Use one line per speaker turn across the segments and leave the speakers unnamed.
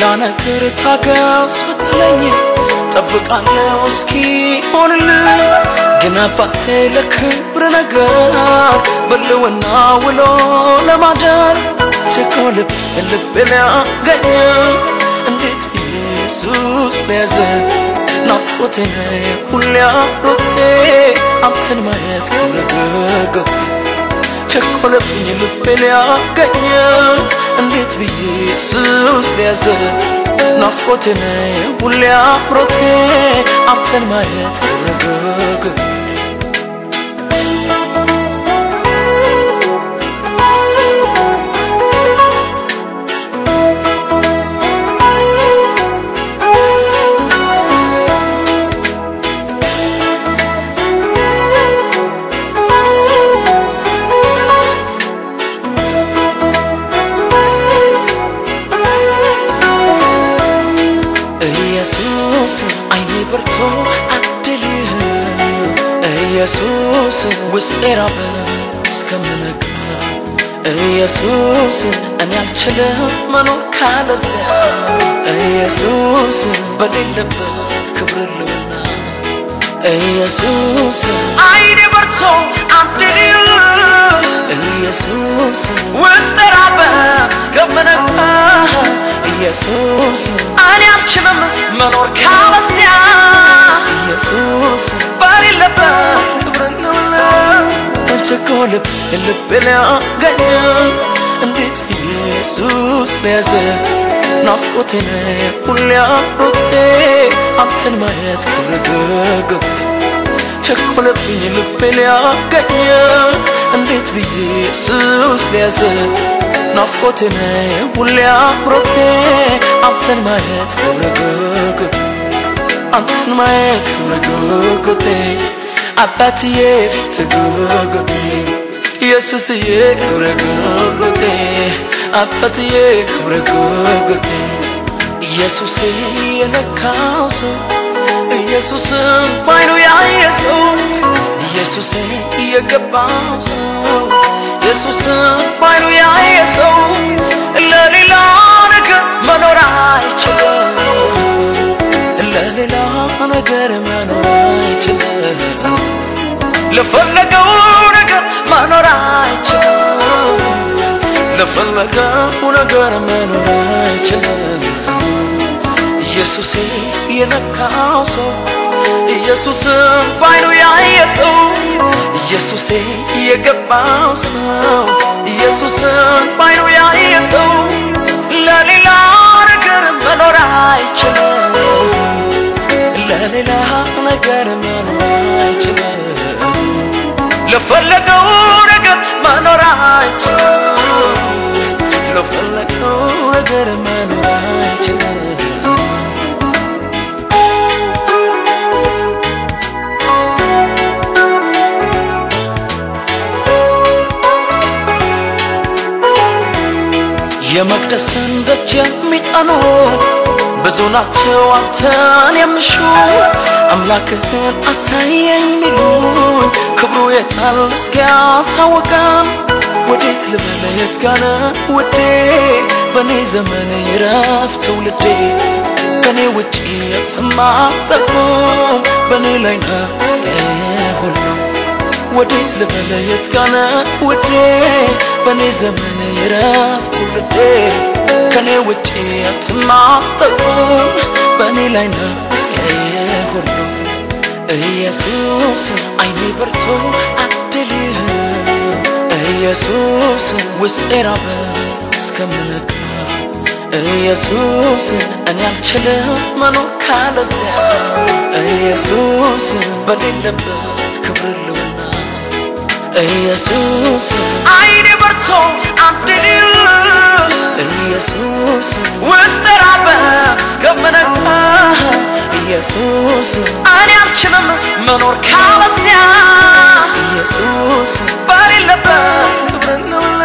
ሌላ ነገር ታገስ ብትለኝ ጠብቃለሁ እስኪ ሆንልኝ ግን አባቴ ለክብር ነገር በልውና ውሎ ለማደር ቸኮልብ ልብ ሊያገኝ እንዴት ብዬ ኢየሱስ ለያዘ ናፍቆቴ ነህ ሁሌ አብሮቴ አንተን ማየት ክብረ ቸኮለብኝ ልቤ ሊያገኝ እንዴት ብዬ ኢየሱስ ሊያዘ ናፍቆቴ ነህ ሁሌ አብሮቴ አንተን ማየት ክብረ ኢየሱስ አይኔ በርቶ አድልህ ኢየሱስ ውስጤ ራበ እስከምነጋ ኢየሱስ እኔ አልችልም መኖር ካለዚያ ኢየሱስ በሌለበት ክብር ልብና ኢየሱስ አይኔ በርቶ አድልህ ኢየሱስ ውስጤ ራበ እስከምነጋ ኢየሱስ እኔ አልችልም መኖር ካለዚያ ኢየሱስ በሌለበት ክብር ልብላ ቸኮ ልብ ልብ ሊያገኝ እንዴት ኢየሱስ ለያዘ ናፍቆቴ ነህ ሁሌ አብሮቴ አንተን ማየት ክብር ገጎቴ ቸኮለብኝ ልቤ ሊያገኝ እንዴት ብዬ ኢየሱስ ለያዘ ናፍቆቴ ነህ ሁሌ አብሮቴ አንተን ማየት ክብረ ጉጉቴ አንተን ማየት ክብረ ጉጉቴ አባትዬ ፊት ጉጉቴ ኢየሱስዬ ክብረ ጉጉቴ አባትዬ ክብረ ጉጉቴ ኢየሱስ የነካው ሰው ኢየሱስን ባይኑ ያየ ሰው ኢየሱስ የገባው ሰው ኢየሱስን ባይኑ ያየ ሰው ለሌላ ነገር መኖር አይችልም ለሌላ ነገር መኖር አይችልም ለፈለገው ነገር መኖር አይችልም ለፈለገው ነገር መኖር አይችልም ኢየሱስ የነካው ሰው ኢየሱስን ባይኑ ያየ ሰው ኢየሱስ የገባው ሰው ኢየሱስን ባይኑ ያየ ሰው ለሌላ ነገር መኖር አይችልም ለሌላ ነገር መኖር አይችልም ለፈለገው ነገር መኖር አይችልም ለፈለገው ነገር መኖር አይችልም የመቅደስን ደጅ የሚጠኑ ብዙ ናቸው አንተን የሚሹ አምላክህን አሳየኝ ሚሉኝ ክብሩ የታል እስኪያሳውቀን ወዴት ልበል የት ጋነ ውዴ በእኔ ዘመን ይረፍ ትውልዴ ከኔ ውጭ የትማጠቁም በእኔ ላይ ነው እስከ ሁሉ ወዴት ልበል የት ጋነ ውዴ በእኔ ዘመን ይረፍ ትውልዴ ከኔ ውጭ አትማጠቁም በእኔ ላይ ነው እስከ ሁሉ ኢየሱስ አይኔ በርቶ አድልህ ኢየሱስ ውስጤ ራበ እስከምነጋ ኢየሱስ እኔ አልችልም መኖር ካለዚያ ኢየሱስ በሌለበት ክብር ልውና ኢየሱስ አይኔ በርቶ አድልህ ኢየሱስ ውስጥ ራበ እስከምነጋ ኢየሱስ እኔ አልችልም መኖር ካለዚያ ኢየሱስ በሌለበት ክብር ልውላ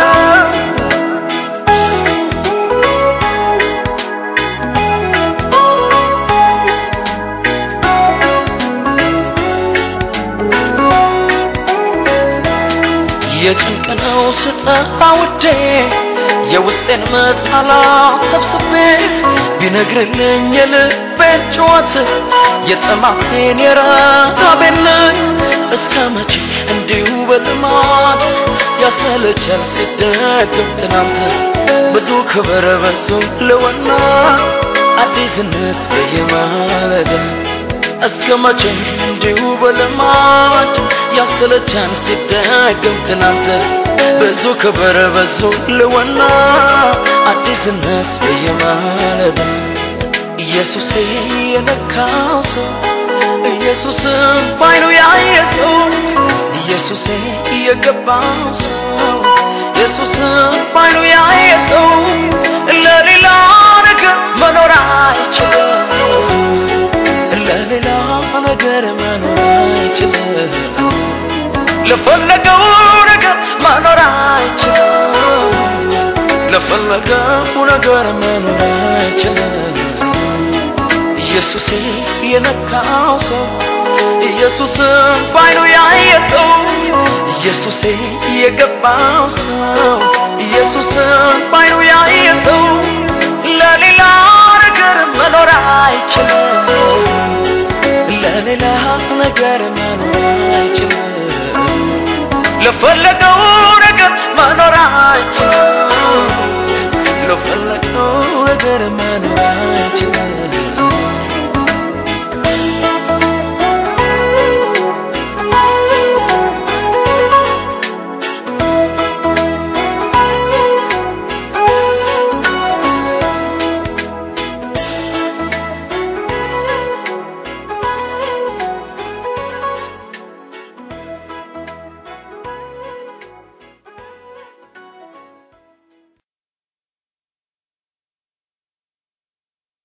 የጭንቅ ነው ስጠራ ውዴ የውስጤን መጣላት ሰብስቤ ቢነግርልኝ የልቤን ጩኸት የጥማቴን የረሃቤን ነኝ እስከ መቼ እንዲሁ በልማድ ያሰለቻል ሲደገም ትናንት ብዙ ክብር በሱ ልወና አዲስነት በየማለዳ እስከ መቼ እንዲሁ በልማድ ያሰለቻን ሲደገም ትናንት ብዙ ክብር በዙ ልወና አዲስነት በየማለዳ ኢየሱስ የነካው ሰው ኢየሱስን ባይኑ ያየ ሰው ኢየሱስ የገባው ሰው ኢየሱስን ባይኑ ያየ ሰው ለሌላ ነገር መኖር አይችልም ለሌላ ነገር መኖር አይችልም ለፈለገው ነገር መኖር አይችልም ለፈለገው ነገር መኖር አይችልም ኢየሱስ የነካው ሰው ኢየሱስን ባይኑ ያየ ሰው ኢየሱስ የገባው ሰው ኢየሱስን ባይኑ ያየ ሰው ለሌላ ነገር መኖር አይችልም ለሌላ ነገር መኖር አይችልም ለፈለገው ነገር መኖር አይችልም ለፈለገው ነገር መኖር አይችልም